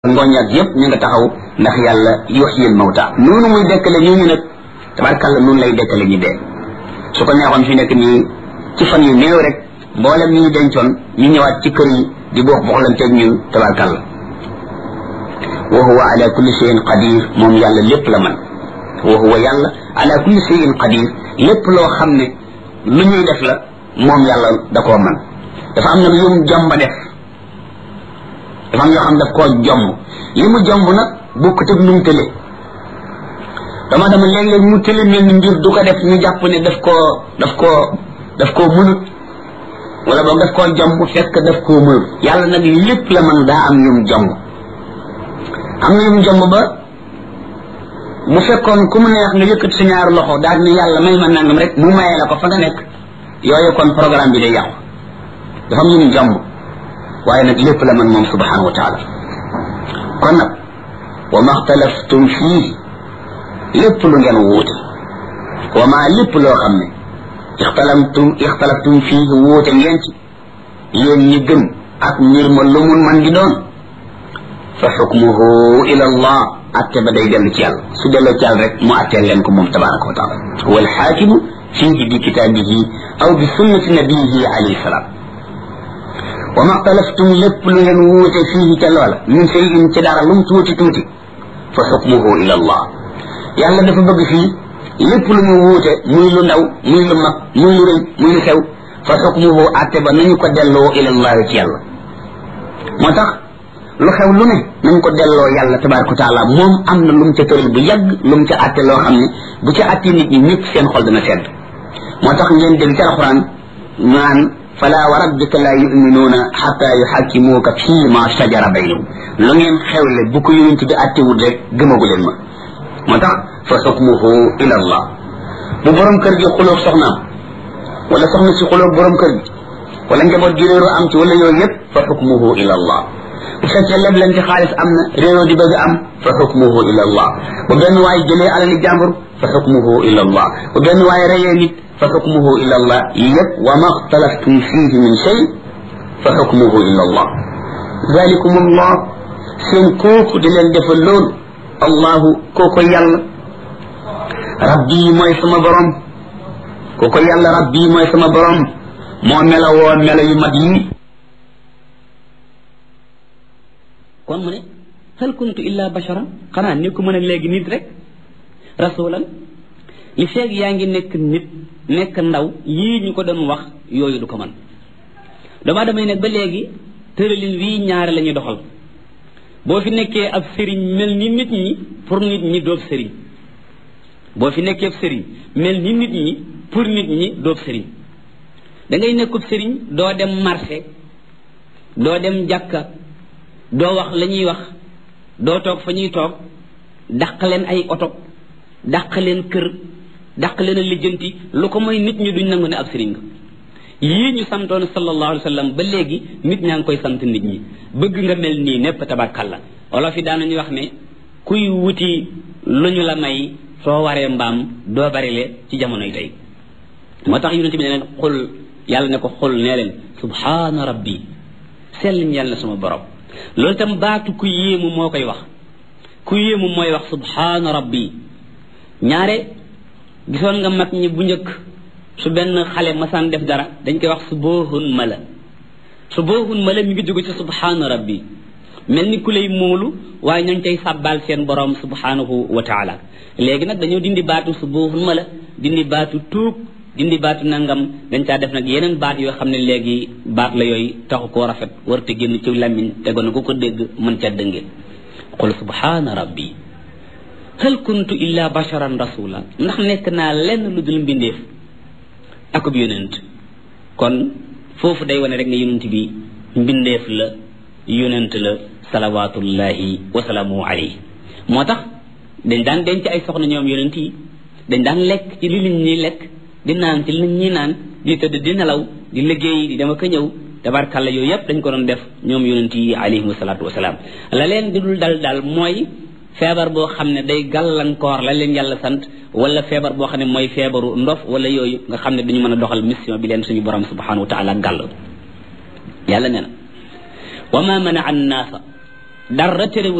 ngooñ ak yëpp ñu nga taxaw ndax yàlla yuhyil mawta noonu muy dekkale ñooñu nag tabarkàlla noonu lay dekkale ñi dee su ko neexoon fi nekk nii ci fan yu néew rek mboolem ñi ñu dencoon ñu ñëwaat ci kër yi di boox boxlanteeg ñun tabarkàlla wa huwa ala kulli shay'in qadir moom yàlla lépp la man wa huwa yàlla ala kulli shay'in qadir lépp loo xam ne lu ñuy def la moom yàlla da koo man dafa am nag yum jomba def dafa am yoo xam daf koo jomb li mu jomb nag bokkut ak nu mu tële dama dama léeg-léeg mu tële mel ni mbir du ko def ñu jàpp ne daf koo daf koo daf koo mënut wala boog daf koo jomb fekk daf koo mënut yàlla nag lépp la man daa am yum jomb am na yum jomb ba bu fekkoon ku mu neex nga yëkkat sa ñaari loxo daal ni yàlla may ma nangam rek mu mayee la ko fa nga nekk yooyu kon programme bi day yàqu dafa am yum jomb waaye nag lépp la man moom subhanahu wa taala kon nag wa ma xtalaftum fii lépp lu ngeen wuute wa ma lépp loo xam ne ixtalaftum ixtalaftum fii wuute ngeen ci yéen ñi gëm ak mbir ma lu mun man di doon fa xukmuhu ila allah atte ba day dellu ci yàlla su delloo ci yàlla rek mu atteel leen ko moom tabaraka wa taala huwa alxaakimu fiihi bi kitaabihi aw bi sunnati nabiyihi alayhi salaam wa ma xtalaftum lépp lu ngeen wuute fii ca loola min shay'in ci dara lu mu tuuti tuuti fa xukmuhu ila allah yàlla dafa bëgg fii lépp lu ñu wuute muy lu ndaw muy lu mag muy lu rëy muy lu xew fa xukmuhu atte ba nañu ko delloo ila allah ci yàlla moo tax lu xew lu ne nañ ko delloo yàlla tabaraka wa taala moom am na lu mu ca tëral bu yàgg lu mu ca atte loo xam ne bu ca atte nit ñi ñëpp seen xol dana sedd moo tax ngeen dégg ci alxuraan naan fala wa rabbika la yuminuuna xata yuxakkimuuka fii ma shajara baynahum lu ngeen xewle bu ko yonent bi attewul rek gëmagu leen ma moo tax fa xukmuhu ila allah bu borom kër gi xulóog soxnaam wala soxna si xulóog borom kër gi wala njaboot gi réeroo am ci wala yooyu yëpp fa xukmuhu ila allah bu fekkee leb leen ci xaalis am na réeroo di bëgg am fa xukmuhu ila allah bu benn waay jëlee alali jàmbur fa xukmuhu ila allah bu benn waay reyee nit fa xukmuhu ila allah yëpp wa ma xtalaftum fiihi min shay fa xukmuhu ila allah zalikum allah seen kooku di leen defal loolu allahu kooko yàlla rabbi mooy sama borom kooko yàlla rabbi mooy sama borom moo melawoo melo yu mat yi kon mu ne hal kuntu illa basharan xanaa ni ko mën a léegi nit rek rasulan li feeg yaa ngi nekk nit nekk ndaw yii ñu ko doon wax yooyu du ko man dama damay nag ba léegi tëralin wii ñaare la ñuy doxal boo fi nekkee ab sëriñ mel ni nit ñi pour nit ñi doob sëriñ boo fi nekkee ab sëriñ mel ni nit ñi pour nit ñi doob sëriñ da ngay nekkub sëriñ doo dem marché doo dem jàkka doo wax la ñuy wax doo toog fa ñuy toog dàq leen ay oto dàq leen kër dàq leen a lijjanti lu ko mooy nit ñi duñ nangu ne ab sëriñ nga yii ñu santoon sallallahu alayhi wa sallam ba léegi nit ñaa ngi koy sant nit ñi bëgg nga mel nii népp tabarkalla olof yi daanañu wax ne kuy wuti lu ñu la may soo waree mbaam doo barile ci jamonoy tey moo tax yonente bi ne leen xul yàlla ne ko xul nee leen subhaana rabbi sell ñeel na sama borom loolu itam baatu ku yéemu moo koy wax ku yéemu mooy wax subhaana rabbi ñaare gisoon nga mag ñi bu njëkk su benn xale masaan def dara dañ koy wax su boohun mala su boohun mala mi ngi jóge ci subhaana rabbi mel ni ku lay móolu waaye ñooñ tey sàbbaal seen borom subhaanahu wa taala léegi nag dañoo dindi baatu su boohun mala dindi baatu tuub dindi baatu nangam dañ caa def nag yeneen baat yoo xam ne léegi baat la yooyu taxu koo rafet warute génn ci làmmiñ tegoon ku ko dégg mën ca dënge qul subhaana rabbi hal kuntu illa basharan rasula ndax nekk naa lenn lu dul mbindeef akub yonent kon foofu day wane rek ne yonent bi mbindeef la yonent la salawatullahi wasalaamu alayhi moo tax dañ daan denc ay soxna ñoom yonent yi dañ daan lekk ci li nit ñi lekk di naan ci li nit ñi naan di tëdd di nelaw di liggéey di dama ko ñëw tabarkalla yooyu yëpp dañ ko doon def ñoom yonent yi alayhim salaatu wasalaam la leen di dul dal daal mooy feebar boo xam ne day gàllankoor la leen yàlla sant wala feebar boo xam ne mooy feebaru ndof wala yooyu nga xam ne duñu mën a doxal mission bi leen suñu borom subhanahu wa taala gàll yàlla nee na wa ma mana an naasa dara terewul